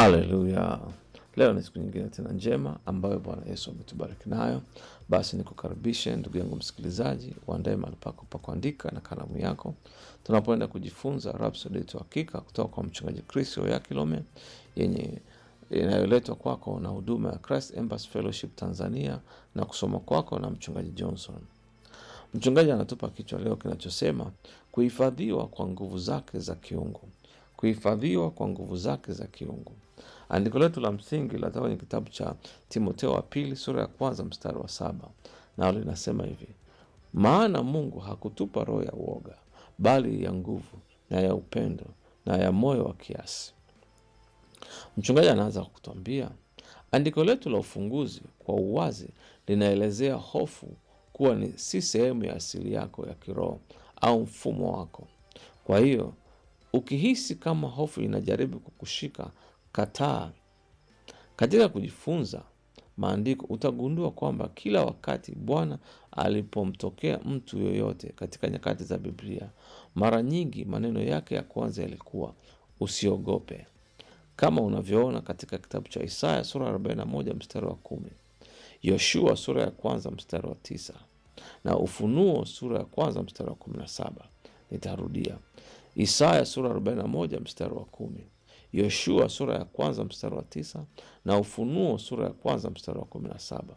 Haleluya! Leo ni siku nyingine tena njema ambayo Bwana Yesu ametubariki nayo. Basi nikukaribishe ndugu yangu msikilizaji, uandae mahali pako pa kuandika na kalamu yako, tunapoenda kujifunza Rhapsodi yetu hakika kutoka kwa mchungaji Chris Oyakilome yenye inayoletwa kwako na huduma ya Christ Embassy Fellowship Tanzania na kusoma kwako na mchungaji Johnson. Mchungaji anatupa kichwa leo kinachosema kuhifadhiwa kwa nguvu zake za kiungu. Kuhifadhiwa kwa nguvu zake za kiungu. Andiko letu la msingi linatoka kwenye kitabu cha Timoteo wa pili sura ya kwanza mstari wa saba nao linasema hivi: maana Mungu hakutupa roho ya uoga, bali ya nguvu na ya upendo na ya moyo wa kiasi. Mchungaji anaanza kutuambia andiko letu la ufunguzi kwa uwazi linaelezea hofu kuwa ni si sehemu ya asili yako ya kiroho au mfumo wako. Kwa hiyo ukihisi kama hofu inajaribu kukushika, kataa. Katika kujifunza maandiko utagundua kwamba kila wakati Bwana alipomtokea mtu yoyote katika nyakati za Biblia, mara nyingi maneno yake ya kwanza yalikuwa usiogope, kama unavyoona katika kitabu cha Isaya sura ya 41 mstari wa kumi, Yoshua sura ya kwanza mstari wa tisa na Ufunuo sura ya kwanza mstari wa kumi na saba. Nitarudia, Isaya sura ya 41 mstari wa kumi, Yoshua sura ya kwanza mstari wa tisa na Ufunuo sura ya kwanza mstari wa kumi na saba.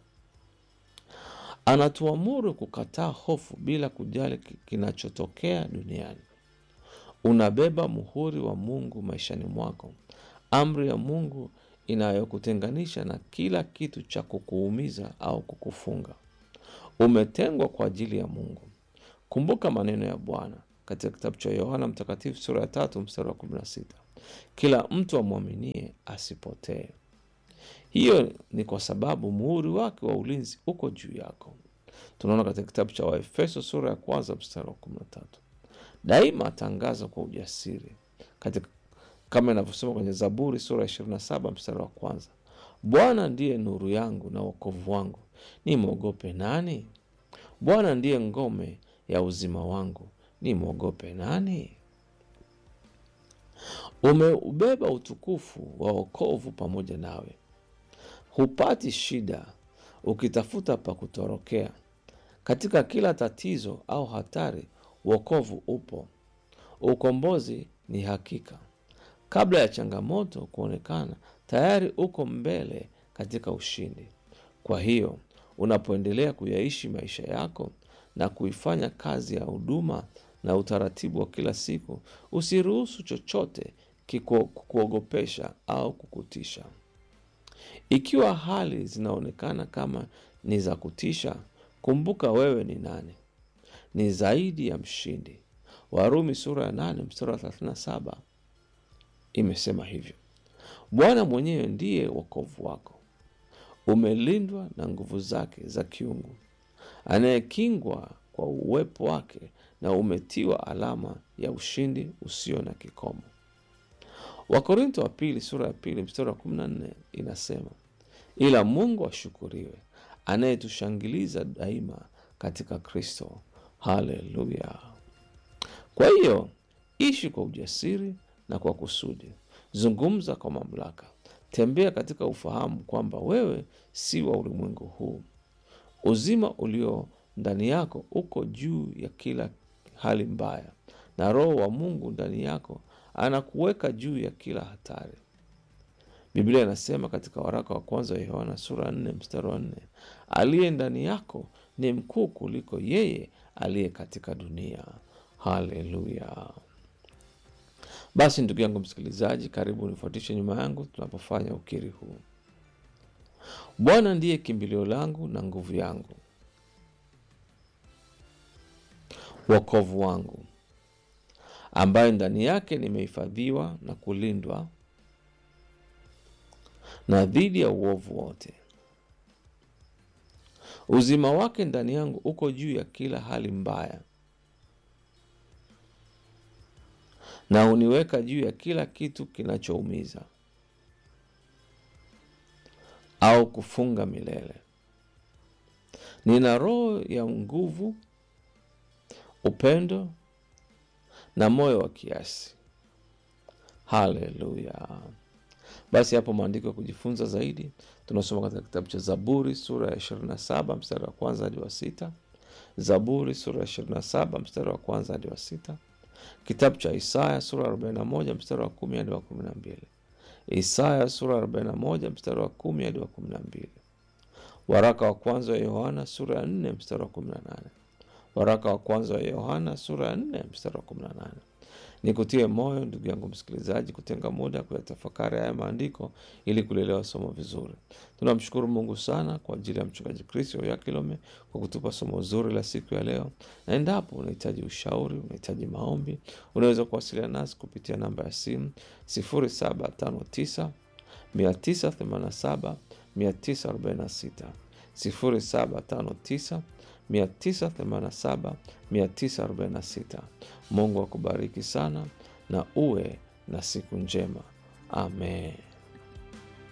Anatuamuru kukataa hofu bila kujali kinachotokea duniani. Unabeba muhuri wa Mungu maishani mwako, amri ya Mungu inayokutenganisha na kila kitu cha kukuumiza au kukufunga. Umetengwa kwa ajili ya Mungu. Kumbuka maneno ya Bwana katika kitabu cha Yohana Mtakatifu sura ya tatu mstari wa kumi na sita kila mtu amwaminie asipotee. Hiyo ni kwa sababu muhuri wake wa ulinzi uko juu yako. Tunaona katika kitabu cha Waefeso sura ya kwanza mstari wa kumi na tatu daima tangaza kwa ujasiri katika kama inavyosema kwenye Zaburi sura ya ishirini na saba mstari wa kwanza Bwana ndiye nuru yangu na wokovu wangu, ni mwogope nani? Bwana ndiye ngome ya uzima wangu, ni mwogope nani? Umeubeba utukufu wa wokovu pamoja nawe, hupati shida ukitafuta pa kutorokea. Katika kila tatizo au hatari, wokovu upo. Ukombozi ni hakika. Kabla ya changamoto kuonekana, tayari uko mbele katika ushindi. Kwa hiyo unapoendelea kuyaishi maisha yako na kuifanya kazi ya huduma na utaratibu wa kila siku, usiruhusu chochote kukuogopesha au kukutisha. Ikiwa hali zinaonekana kama ni za kutisha, kumbuka wewe ni nani? Ni zaidi ya mshindi. Warumi sura ya 8 mstari wa 37 imesema hivyo. Bwana mwenyewe ndiye wokovu wako, umelindwa na nguvu zake za kiungu, anayekingwa kwa uwepo wake na umetiwa alama ya ushindi usio na kikomo. Wakorinto wa pili sura ya pili mstari wa 14 inasema, ila Mungu ashukuriwe anayetushangiliza daima katika Kristo. Haleluya! Kwa hiyo ishi kwa ujasiri na kwa kusudi. Zungumza kwa mamlaka. Tembea katika ufahamu kwamba wewe si wa ulimwengu huu. Uzima ulio ndani yako uko juu ya kila hali mbaya, na Roho wa Mungu ndani yako anakuweka juu ya kila hatari. Biblia inasema katika waraka wa kwanza wa Yohana sura nne mstari wa nne aliye ndani yako ni mkuu kuliko yeye aliye katika dunia. Haleluya! Basi ndugu yangu msikilizaji, karibu nifuatishe nyuma yangu tunapofanya ukiri huu. Bwana ndiye kimbilio langu na nguvu yangu, wokovu wangu, ambaye ndani yake nimehifadhiwa na kulindwa na dhidi ya uovu wote. Uzima wake ndani yangu uko juu ya kila hali mbaya na huniweka juu ya kila kitu kinachoumiza au kufunga milele. Nina roho ya nguvu, upendo na moyo wa kiasi. Haleluya! Basi hapo maandiko ya kujifunza zaidi tunasoma katika kitabu cha Zaburi sura ya 27 mstari wa kwanza hadi wa sita. Zaburi sura ya 27 mstari wa kwanza hadi wa sita. Kitabu cha Isaya sura ya 41 mstari wa kumi hadi wa 12. Isaya sura ya 41 mstari wa kumi hadi wa 12. Waraka wa kwanza wa Yohana sura ya 4 mstari wa 18. Waraka wa kwanza wa Yohana sura ya 4 mstari wa 18. Nikutie moyo ndugu yangu msikilizaji, kutenga muda kuyatafakari haya maandiko ili kulielewa somo vizuri. Tunamshukuru Mungu sana kwa ajili ya mchungaji Kristo ya Kilome kwa kutupa somo zuri la siku ya leo, na endapo unahitaji ushauri, unahitaji maombi, unaweza kuwasiliana nasi kupitia namba ya simu 0759 987 946 0759 987 946. Mungu akubariki sana na uwe na siku njema. Amen.